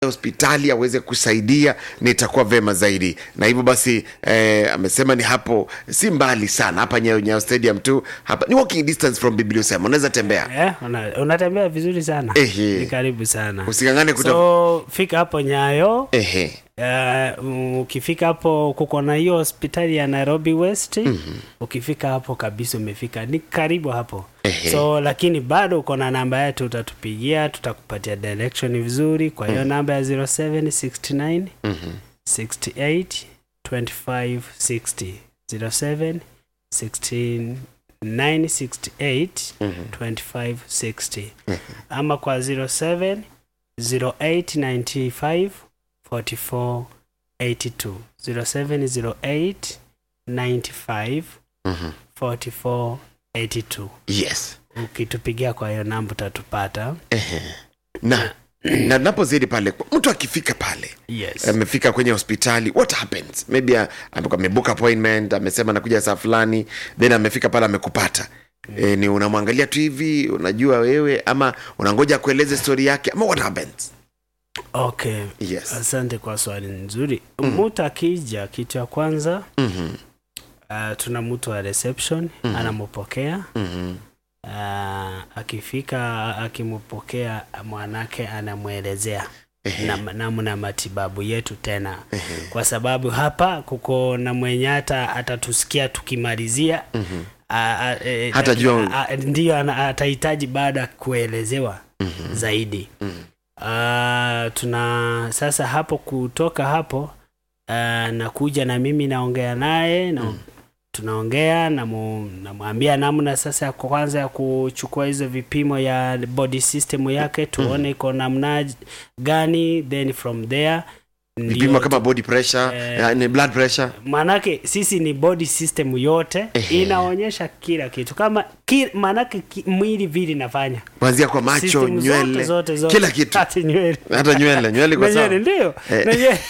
hospitali aweze kusaidia nitakuwa vema zaidi na hivyo basi eh, amesema ni hapo si mbali sana hapa nyayo nyayo stadium tu hapa ni walking distance from bibliosema unaweza tembea Eh, una, unatembea vizuri sana Ehe. ni karibu sana usikangane kuta so fika hapo nyayo ehe Uh, ukifika hapo kuko na hiyo hospitali ya Nairobi West mm-hmm. ukifika hapo kabisa umefika ni karibu hapo Ehe. so lakini bado uko na namba yetu utatupigia tutakupatia direction vizuri kwa hiyo namba ya 0769 Mhm. 68 25 60 07 16 968 25 60 ama kwa 07 0895 44 82 0708 95 Mhm. 44 82 yes ukitupigia kwa hiyo namba utatupata na na napozidi pale mtu akifika pale yes amefika kwenye hospitali what happens maybe uh, ame- amebook appointment amesema nakuja saa fulani then amefika pale amekupata e, ni unamwangalia tu hivi unajua wewe ama unangoja kueleze story yake ama what happens okay yes asante kwa swali nzuri mtu akija kitu ya kwanza Mhm, uh, tuna mtu wa reception anampokea mhm, uh, akifika akimpokea mwanake anamwelezea ehe, nam- namna matibabu yetu tena kwa sababu hapa kuko na mwenye hata atatusikia tukimalizia mhm, a- a- e, Hata jua- a- a- ndiyo ana- atahitaji baada ya kuelezewa zaidi Ah, tuna sasa hapo kutoka hapo uh, nakuja na mimi naongea naye na tunaongea namu- namwambia namna sasa ya kwanza ya kuchukua hizo vipimo ya body system yake tuone iko namna gani then from there vipimo ndio kama body pressure Eh, eh, ni blood pressure maanake sisi ni body system yote Ehe. inaonyesha kila kitu kama ki, maanake ki, mwili vile inafanya kuanzia kwa macho System nywele zote, zote, zote. kila kitu Hata nywele hata nywele nywele kwa Na sawa nywele, ndio Eh. Na nywele.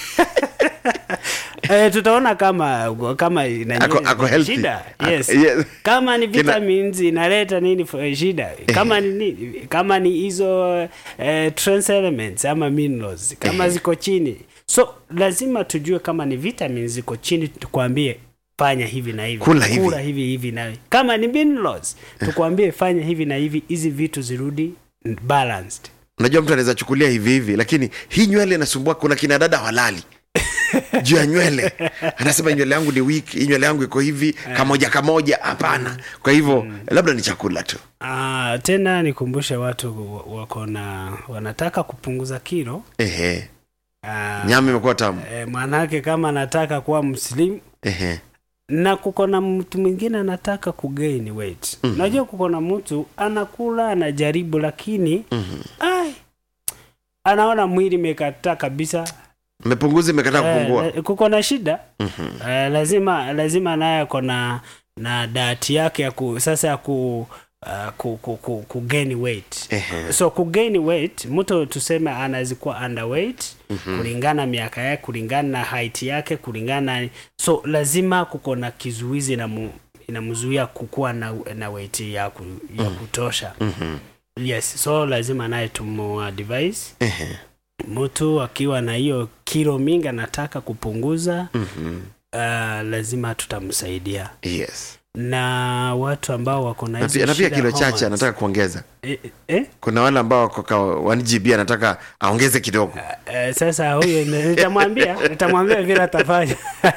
Eh, tutaona kama kama ina Ako- nywele ako ina healthy. shida Ako- yes. yes. kama ni Kina- vitamins inaleta nini for- shida kama ni nini kama ni hizo eh, trace elements ama minerals kama ziko chini so lazima tujue kama ni vitamins ziko chini tukwambie fanya hivi na hivi Kula hivi. kula hivi hivi na hivi. kama ni minerals tukwambie fanya hivi na hivi hizi vitu zirudi balanced unajua mtu anaweza chukulia hivi hivi lakini hii nywele inasumbua kuna kina dada walali juu ya nywele anasema nywele yangu ni weak hii nywele yangu iko hivi kamoja kamoja hapana kwa hivyo labda ni chakula tu Ah, tena nikumbushe watu wa- wako na wanataka kupunguza kilo ehe Ah, nyama imekuwa tamu eh, mwanake kama anataka kuwa mslim ehe na kuko na mtu mwingine anataka kugain weight unajua kuko na mtu anakula anajaribu lakini ai, anaona mwili imekataa kabisa mepunguza imekataa kupungua eh, kuko na shida eh, lazima lazima naye ako na na dati yake ya ku, sasa ya ku Uh, ku, ku, ku, ku gain weight Ehe. so ku gain weight mtu tuseme anaweza kuwa underweight kulingana miaka yake kulingana na height yake kulingana na, so lazima kuko na kizuizi inamu- inamzuia kukuwa na, na weight ya, ku, ya kutosha yes so lazima naye tumuadvise Ehe. mtu akiwa na hiyo kilo mingi anataka kupunguza Mhm. uh, lazima tutamsaidia yes na watu ambao wako na na hizo pia, na pia shida kilo hormones. chache anataka kuongeza eh, eh? kuna wale ambao wako ka 1gb anataka aongeze kidogo Eh, sasa huyo ni- nitamwambia nitamwambia vile atafanya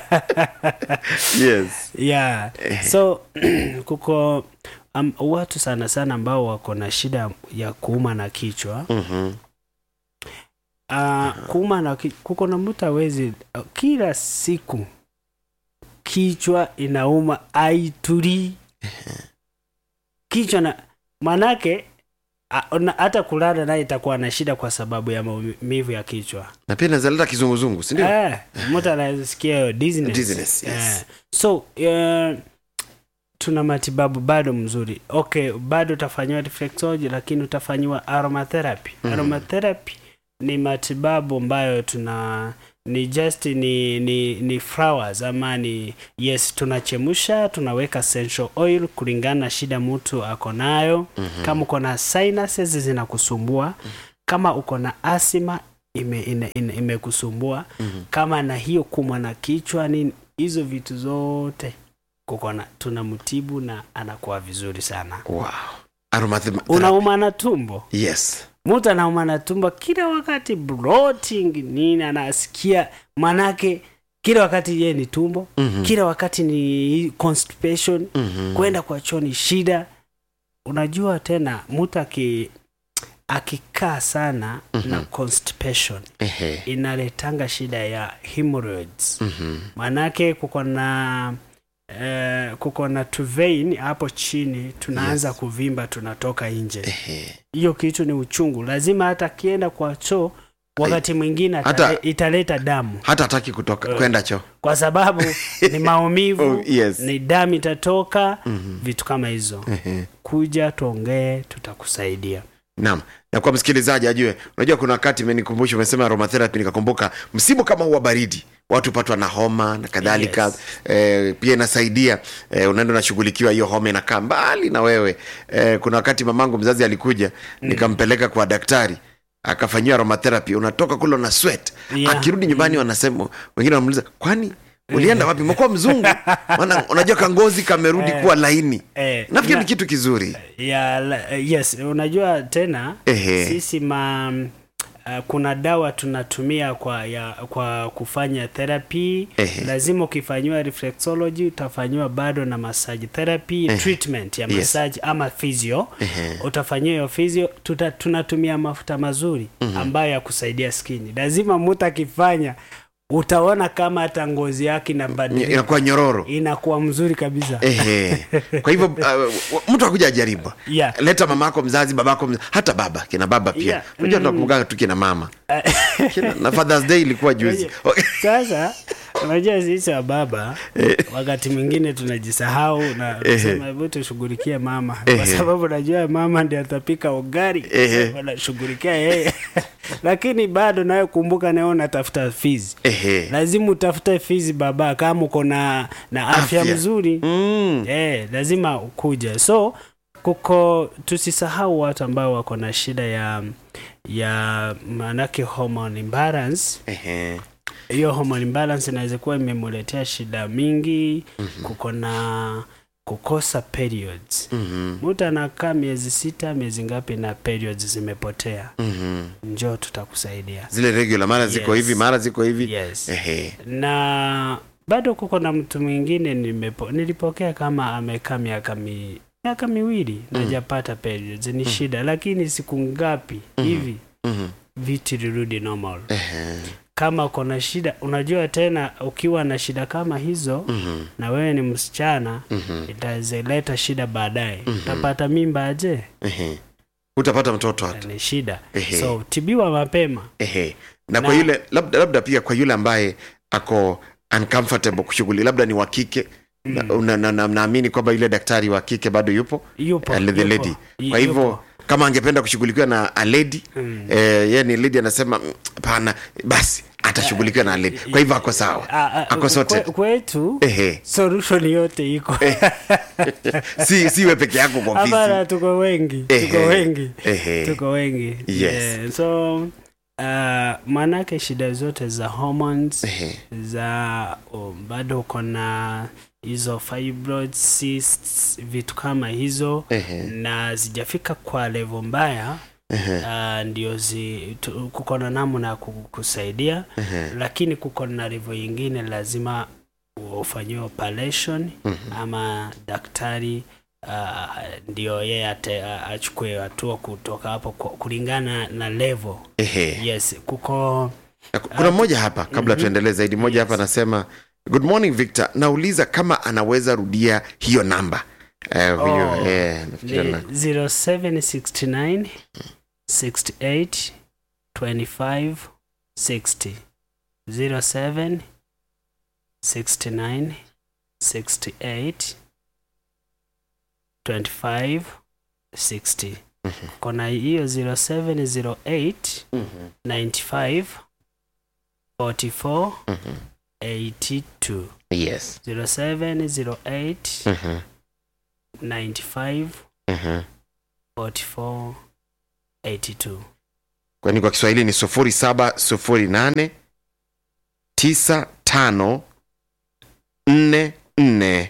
yes yeah so kuko um, watu sana sana ambao wako na shida ya kuuma na kichwa Mhm. uh, kuuma na ki, kuko na mtu awezi uh, kila siku kichwa inauma aitulii kichwa na manake a- na- hata kulala naye itakuwa na shida kwa sababu ya maumivu ya kichwa na pia nazaleta kizunguzungu sindio Eh, mtu anasikia hiyo dizziness. Dizziness, yes. Eh, so uh, tuna matibabu bado mzuri okay bado utafanyiwa reflexology lakini utafanyiwa aromatherapy aromatherapy ni matibabu ambayo tuna ni just ni ni ni flowers ama ni yes tunachemsha tunaweka essential oil kulingana na shida mtu ako nayo mm-hmm. kama uko na sinuses zinakusumbua kama uko na asima ime, ime, ime, imekusumbua kama na hiyo kumwa na kichwa nini hizo vitu zote kukona tunamtibu na anakuwa vizuri sana wow. aromatherapy unauma na tumbo yes mtu anauma na tumbo kila wakati bloating nini anasikia manake kila wakati ye ni tumbo Mhm. kila wakati ni constipation Mhm. kwenda kwa choo ni shida unajua tena mtu aki akikaa sana na constipation Ehe. inaletanga shida ya hemorrhoids Mhm. maanake kuko na eh, kuko na tuvein hapo chini tunaanza Yes. kuvimba tunatoka nje Ehe. hiyo kitu ni uchungu lazima hata akienda kwa choo wakati mwingine Hata- atale- italeta damu hata hataki kutoka kwenda choo kwa sababu ni maumivu Oh, yes. ni damu itatoka Mhm. vitu kama hizo Ehe. kuja tuongee tutakusaidia naam na kwa msikilizaji ajue unajua kuna wakati imenikumbusha umesema aromatherapy nikakumbuka msimu kama huu wa baridi watu patwa na homa na kadhalika Yes. eh, pia inasaidia eh, unaenda unashughulikiwa hiyo homa inakaa mbali na wewe eh, kuna wakati mamangu mzazi alikuja nikampeleka kwa daktari akafanyiwa aromatherapy unatoka kule una sweat Yeah. akirudi nyumbani wanasema wengine wanamuuliza kwani ulienda wapi umekuwa mzungu maana unajua kangozi kamerudi kuwa laini eh, nafikiri na- ni kitu kizuri ya, la- yes unajua tena Ehe. sisi ma uh, kuna dawa tunatumia kwa ya, kwa kufanya therapy Ehe. lazima ukifanyiwa reflexology utafanyiwa bado na massage therapy treatment ya Yes. massage ama physio Ehe. utafanyiwa hiyo physio tuta, tunatumia mafuta mazuri ambayo ya kusaidia skini lazima mtu akifanya utaona kama hata ngozi yake inabadilika inakuwa nyororo inakuwa mzuri kabisa Ehe. kwa hivyo uh, mtu akuja ajaribu Yeah. leta mama yako mzazi baba yako mzazi, hata baba kina baba pia Yeah. unajua tunakumbuka tu kina mama kina, na fathers day ilikuwa juzi sasa unajua sisi wa baba wakati mwingine tunajisahau na kusema hebu tushughulikie mama kwa Ehe. sababu najua mama ndi atapika ugari Ehe. wanashughulikia yeye lakini bado nawe kumbuka nawe unatafuta fizi Ehe. lazima utafute fizi baba kama uko na, na afya, Afya. mzuri Mm. eh, lazima ukuja so kuko tusisahau watu ambao wako na shida ya ya maanake hormone imbalance Ehe. hiyo hormone imbalance inaweza kuwa imemuletea shida mingi mm-hmm. kuko na kukosa periods Mhm. mtu anakaa miezi sita miezi ngapi na periods zimepotea Mhm. njoo tutakusaidia zile regular mara ziko Yes. hivi mara ziko hivi yes Ehe. na bado kuko na mtu mwingine nimepo, nilipokea kama amekaa miaka mi, miaka miwili najapata periods ni shida lakini siku ngapi hivi Mhm. vitu lirudi normal Ehe. kama uko na shida unajua tena ukiwa na shida kama hizo Mhm. na wewe ni msichana Mhm. itazileta shida baadaye utapata mimba aje Ehe. utapata mtoto hata ni shida Ehe. so tibiwa mapema Ehe. na kwa Na- yule labda, labda pia kwa yule ambaye ako uncomfortable kushughuli labda ni wa kike na- na- na- na- naamini kwamba yule daktari wa kike bado yupo yupo uh, the yupo, lady y- kwa hivyo yupo. kama angependa kushughulikiwa na a lady Mm. eh, ye ni lady anasema "Mm, hapana basi atashughulikiwa na a lady kwa hivyo ako sawa Ah, ah, ako sorted kwe- kwetu Ehe. solution yote iko si siwe peke yako kwa hapana ofisi tuko wengi Ehe. tuko wengi Ehe. tuko wengi Yes. yeah. so uh, maanake shida zote za hormones Ehe. za um, bado uko na hizo fibroid cysts vitu kama hizo Ehe. na zijafika kwa levo mbaya Ehe. uh, ndio zi, tu- kuko na namna ya kukusaidia Ehe. lakini kuko na levo ingine lazima ufanyiwe operation ama daktari uh, ndio yeye ate- a- achukue hatua kutoka hapo ku- kulingana na level Ehe. yes kuko Na ku- kuna mmoja hapa kabla tuendelee zaidi mmoja hapa anasema good morning victor nauliza kama anaweza rudia hiyo namba eh, huyo Oh. eh, nafikiri ni na- 0769 68 25 60 07 69 68 25 60 kona hiyo 0708 95 44 82 yes 0708 Mhm. 95 Mhm. 44 82 kwani kwa kiswahili ni 0708 95 44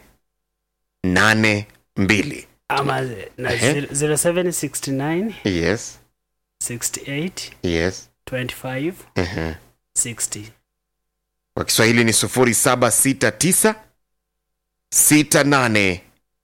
82 ama na Ehe. 0769 yes 68 yes 25 Ehe. 60 kwa kiswahili ni 0769 68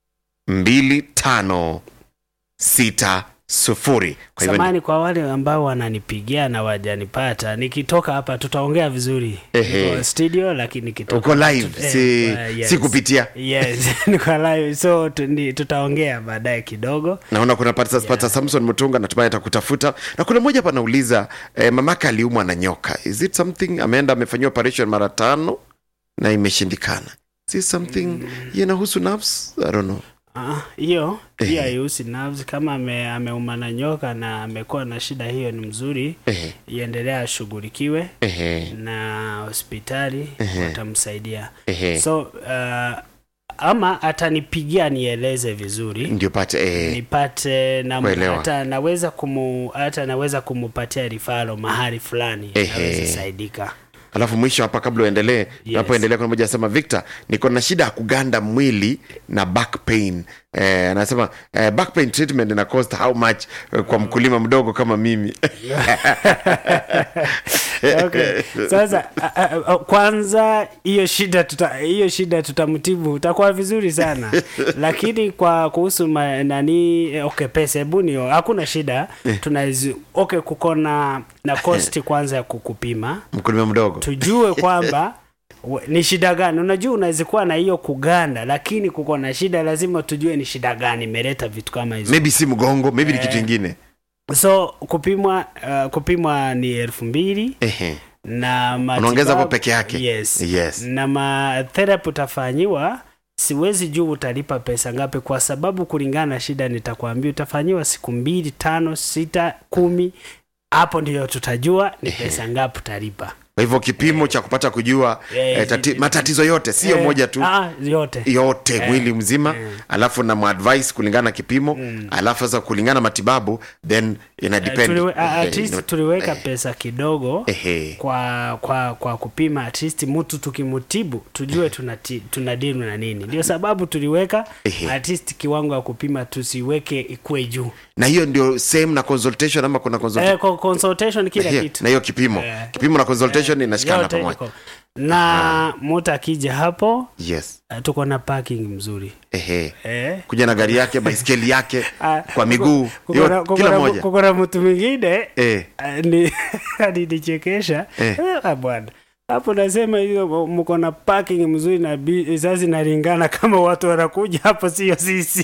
25 60 kwa hivyo ni- samani kwa wale ambao wananipigia na wajanipata nikitoka hapa tutaongea vizuri Ehe. Niko studio lakini nikitoka uko live tut- eh, si, uh, yes. si kupitia yes niko live so tu- ni- tutaongea baadaye kidogo naona kuna pata, pata samson mutunga natumai atakutafuta na kuna mmoja hapa anauliza eh, mamake aliumwa na nyoka is it something ameenda amefanyiwa operation mara tano na imeshindikana is it something inahusu nerves i don't know Ah, hiyo Ehe. hiyo haihusi nerves kama ame, ameuma na nyoka na amekuwa na shida hiyo ni mzuri ehe iendelea ashughulikiwe ehe na hospitali Ehe. watamsaidia ehe so uh, ama atanipigia nieleze vizuri ndio pate eh, nipate na Kuelewa. hata naweza kumu hata naweza kumupatia rifalo mahali fulani Ehe. aweze saidika alafu mwisho hapa kabla uendelee Yes. napoendelea kuna moja anasema victor niko na shida ya kuganda mwili na back pain eh, anasema eh, back pain treatment ina cost how much eh, kwa mkulima mdogo kama mimi okay. sasa a, a, a, kwanza hiyo shida tuta hiyo shida tutamtibu utakuwa vizuri sana lakini kwa kuhusu ma, nani eh, okay pesa hebu ni hakuna shida tunawezi okay kuko na na cost kwanza ya kukupima mkulima mdogo tujue kwamba we- ni shida gani unajua unaweza kuwa na hiyo kuganda lakini kuko na shida lazima tujue ni shida gani imeleta vitu kama hizo maybe si mgongo maybe ni kitu ingine so kupimwa uh, kupimwa ni elfu mbili ehe na matibabu- Unaongeza hapo peke yake? yes. Yes. na matherapy utafanyiwa siwezi juu utalipa pesa ngapi kwa sababu kulingana na shida nitakwambia utafanyiwa siku mbili tano sita kumi hapo ndio tutajua ni pesa ngapi utalipa kwa hivyo kipimo cha kupata kujua Eh, eh, tati, eh, matatizo yote sio Eh, moja tu ah, yote yote mwili mzima alafu na advice kulingana na kipimo alafu sasa kulingana na matibabu then ina Eh, depend tuliwe, ah, Eh, at least ina- tuliweka pesa kidogo ehe kwa kwa kwa kupima at least mtu tukimutibu tujue tunati- tunadili na nini ndio sababu tuliweka Ehe. at least kiwango ya kupima tusiweke ikue juu na hiyo ndio same na consultation ama kuna consultation eh, kwa consultation kila Ehe, kitu na hiyo kipimo Eh. kipimo na consultation inashikana Yote pamoja iko. na mtu akija hapo yes eh, tuko na parking mzuri ehe eh. kuja na gari yake baiskeli yake Ah, kwa miguu kuko- hiyo kuko na- kila kuko na- moja kuko na mtu mwingine eh Ah, ni alinichekesha Eh. Eh, bwana hapo nasema hiyo mko na parking mzuri na bi- sasa inalingana kama watu wanakuja hapo sio sisi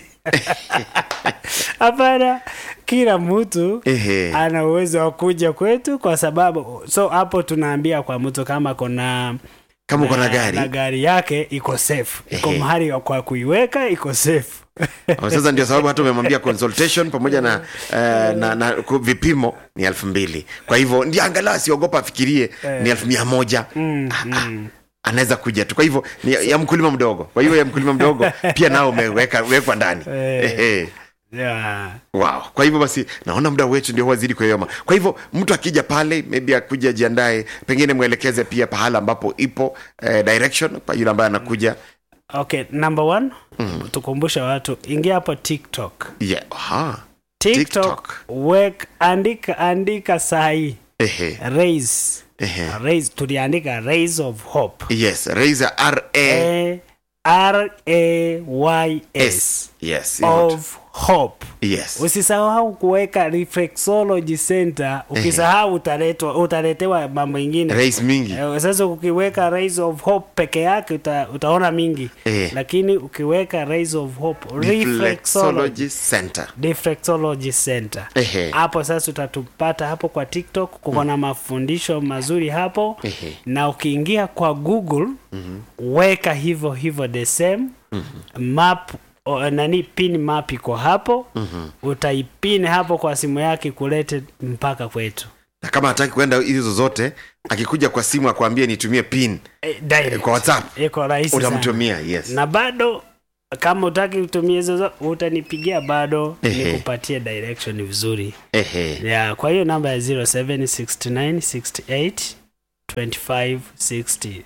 hapana kila mtu Ehe. ana uwezo wa kuja kwetu kwa sababu so hapo tunaambia kwa mtu kama kona kama uko na gari na gari yake iko safe iko Ehe. mahali kwa kuiweka iko safe Oh, sasa ndio sababu hata umemwambia consultation pamoja na, uh, na, na ku- vipimo ni elfu mbili kwa hivyo ndio angalau asiogopa afikirie ni elfu mia moja Ah, ah, anaweza kuja tu kwa hivyo ni ya, ya mkulima mdogo kwa hiyo ya mkulima mdogo pia nao umeweka wekwa ndani Eh. Ehe. yeah. wow kwa hivyo basi naona muda wetu ndio wazidi kuyoma kwa hivyo mtu akija pale maybe akuja jiandae pengine mwelekeze pia pahala ambapo ipo eh, direction kwa yule ambaye anakuja okay number one tukumbusha watu ingia hapo tiktok yeah. Aha. tiktok, TikTok. wek andika andika sahi Ehe. raise Ehe. raise tuliandika raise of hope yes raise r a A r a y s s yes hivyo tu. of hope yes usisahau kuweka reflexology center ukisahau utaletwa utaletewa mambo ingine rais mingi Eh, sasa ukiweka Rise of Hope peke yake uta, utaona mingi Eh. lakini ukiweka Rise of Hope reflexology reflexology center reflexology center Ehe. hapo sasa utatupata hapo kwa tiktok kuko na mafundisho mazuri hapo Ehe. na ukiingia kwa google weka hivyo hivyo the same map o, nani pin map iko hapo utaipin hapo kwa simu yake kulete mpaka kwetu na kama hataki kwenda hizo zote akikuja kwa simu akwambie nitumie pin eh, direct. kwa whatsapp iko rahisi sana utamtumia yes na bado kama utaki utumie zozo utanipigia bado Ehe. nikupatie direction vizuri ehe ya kwa hiyo namba ya 076968 2560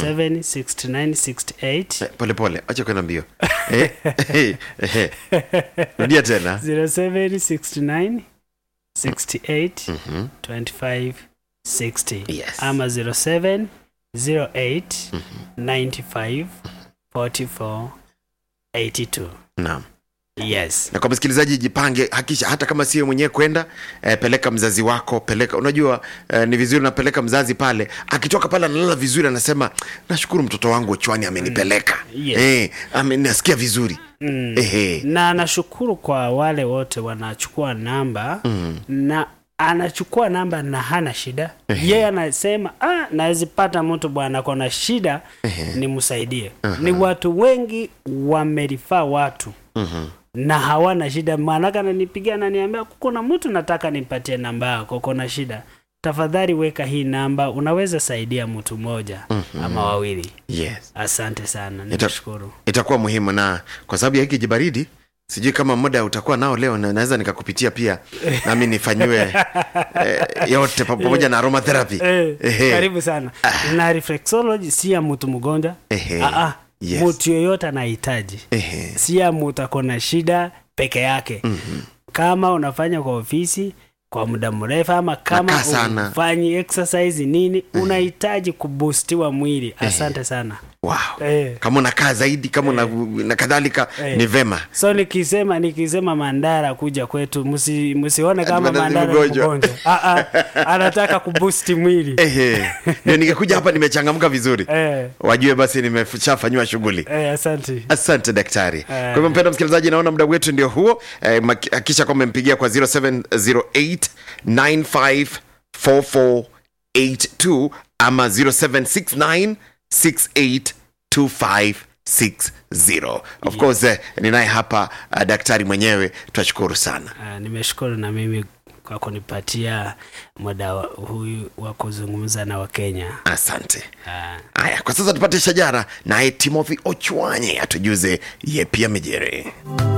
076968 pole pole acha kwenda mbio Eh, eh, eh. rudia tena 0769 68 25 60 Yes. ama 07 08 95 44 82 naam yes na kwa msikilizaji jipange hakisha hata kama sio mwenyewe kwenda eh, peleka mzazi wako peleka unajua eh, ni vizuri napeleka mzazi pale akitoka pale analala vizuri anasema nashukuru mtoto wangu chwani amenipeleka Yes. eh, ame, nasikia vizuri mm. Ehe. na nashukuru kwa wale wote wanachukua namba mm. na anachukua namba na hana shida yeye anasema ah, nawezipata mtu bwana kona shida nimsaidie ni watu wengi wamerifaa watu na hawana shida maanake ananipigia ananiambia kuna mtu nataka nimpatie namba yako kona shida tafadhali weka hii namba unaweza saidia mtu mmoja ama wawili yes asante sana Ita- nikushukuru itakuwa muhimu na kwa sababu ya hiki jibaridi sijui kama muda utakuwa nao leo na naweza nikakupitia pia nami nifanyiwe eh, yote pa- pamoja na aromatherapy Eh, Ehe. karibu sana na reflexology si ya mtu mgonjwa Ehe. Ah, ah, Yes. mtu yoyote anahitaji Ehe. si ya mtu akona shida peke yake mm-hmm. kama unafanya kwa ofisi kwa muda mrefu ama kama Nakaa sana. ufanyi exercise nini unahitaji kubustiwa mwili asante sana wow. eh. kama unakaa zaidi kama una, na kadhalika Eh. ni vema so nikisema nikisema mandara kuja kwetu msi, msione kama Ati mandara ni mandara ni mgonjwa. mgonjwa ah, ah, anataka kubusti mwili Ehe. ndio ningekuja hapa nimechangamka vizuri eh, wajue basi nimeshafanyiwa shughuli eh, asante asante daktari kwa hivyo mpenda msikilizaji naona muda wetu ndio huo eh, maki- hakikisha kwamba mpigia kwa 0708954482 ama 0769682560 of course eh, ninaye hapa uh, daktari mwenyewe twashukuru sana Ah, nimeshukuru na mimi kwa kunipatia muda wa- huyu wa kuzungumza na wakenya asante Ah, haya kwa sasa tupate shajara naye timothy ochwanye atujuze ye pia mejere